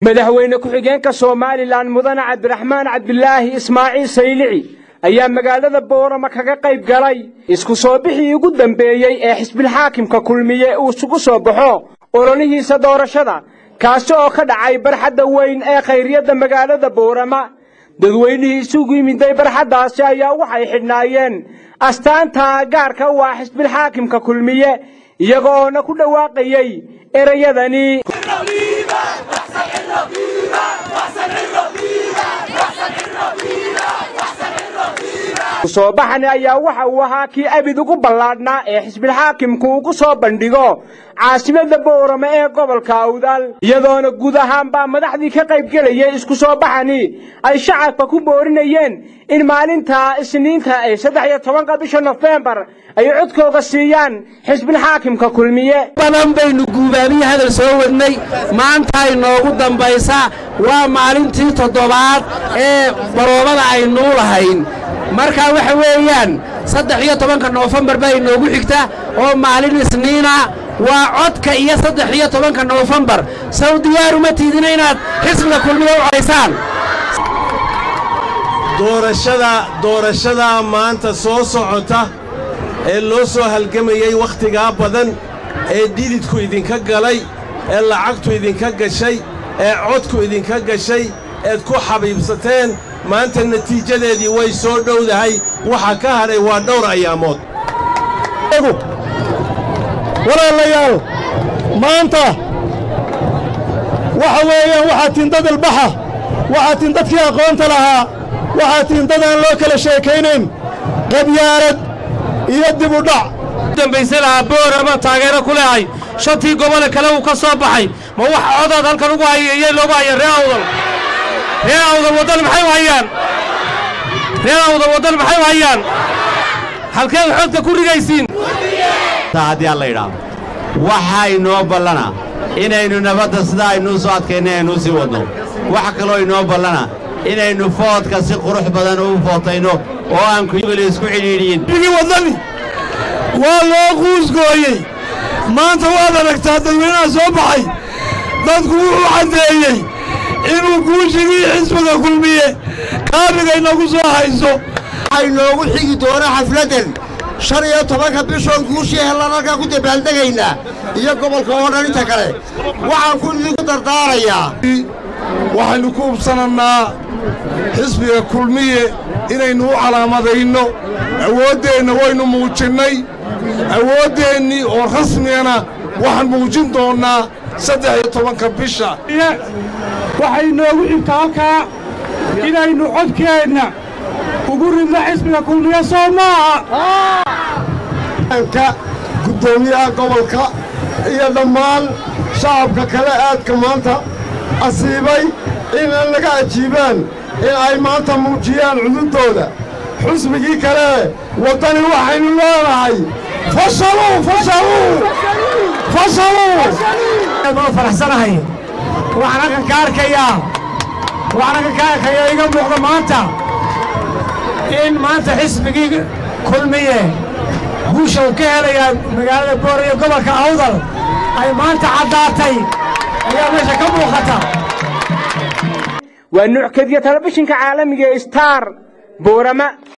madaxweyne ku-xigeenka somalilan mudane cabdiraxmaan cabdilaahi ismaaciil saylici ayaa magaalada boorama kaga qayb galay isku soo bixii ugu dambeeyey ee xisbilxaakimka kulmiye uu isugu soo baxo ololihiisa doorashada kaasi oo ka dhacay barxadda weyn ee khayriyadda magaalada boorama dadweynihii isugu yimiday barxaddaasi ayaa waxay xidhnaayeen astaanta gaarka u ah xisbilxaakimka kulmiye iyaga oona ku dhawaaqayey ereyadani soo baxani ayaa waxa uu ahaa kii abid ugu ballaadhnaa ee xisbilxaakimku ugu soo bandhigo caasimada boorama ee gobolka awdal iyadoona guud ahaanbaa madaxdii ka qaybgelayay isku soo baxani ay shacabka ku boorinayeen in maalinta isniinta ee saddex iyo tobanka bisha nofembar ay codkooga siiyaan xisbilxaakimka kulmiye badan baynu guubaaniyo hadal soo wadnay maanta ay noogu dambaysa waa maalintii toddobaad ee baroobada aynuu lahayn marka waxa weeyaan saddex iyo tobanka noofembar baa inoogu xigta oo maalin isniina waa codka iyo saddex iyo tobanka noofembar saw diyaaruma tiidina inaad xisbiga kulmiya u codaysaan doorashada doorashadaa maanta soo socota ee loo soo halgamayey wakhtigaa badan ee dhididku idinka galay ee lacagtu idinka gashay ee codku idinka gashay eed ku xabiibsateen maanta natiijadeedii way soo dhowdahay waxa ka hadhay waa dhowr ayaamood walaalayaal maanta waxa weeyaan waxaa tiin dad ilbaxa waxaa tiin dadkii aqoonta lahaa waxaa tiin dad aan loo kala sheekaynayn qabyaalad iyo dib u dhac dambayse lahaa boorama taageero ku leehay shantii gobole kale uu ka soo baxay ma wax codaad halkan ugu hayeyey loogu haya ree awdal ree awdal waddan maxay u hayaan ree awdal waddan maxay u hayaan halkeed xodka ku rigaysiin haddii alla yidhaahdo waxaa inoo ballana inaynu nabadda sidaa aynuu soo adkaynay aynuu sii wadno waxa kaloo inoo ballana inaynu foodka si qurux badan u footayno oo aan kuyibali isku cidhiidhiyin bigii waddani waa loo quusgooyey maanta waad aragtaa dadweynaha soo baxay dadku wuxuu caddeeyey inuu guushigii xisbiga kulmiye kaabiga inagu soo hayso waxay noogu xigi doona xafladdan shan iyo tobanka bishoon guushii hellaan halkaa ku dabaaldegaynaa iyo gobolka oo dhan inta kale waxaan ku idinku dardaarayaa waxaynu ku ubsanannaa xisbiga kulmiye inaynu u calaamadayno awooddeenna waynu muujinnay awooddeenni oo rasmigana waxaan muujin doonnaa saddex iyo tobanka bisha waxay noogu xigta halkaa inaynu codkeenna ugu ridno xisbiga kulmiye soo maaha ka guddoomiyaha gobolka iyo dhammaan shacabka kale aadka maanta asiibay inaan laga ajiibaan in ay maanta muujiyaan cududooda xusbigii kale waddani waxaynu leenahay fashaluu fashaluu fashaluu waa faraxsanahay waxaan halkan ka arkayaa waxaan halkan ka arkayaa iga muuqda maanta in maanta xisbigii kulmiye guusha uu ka helayaa magaalada boor iyo gobolka awdal ay maanta caddaatay ayaa meesha ka muuqata waa nuuc kediya telefishinka caalamiga ee star boorama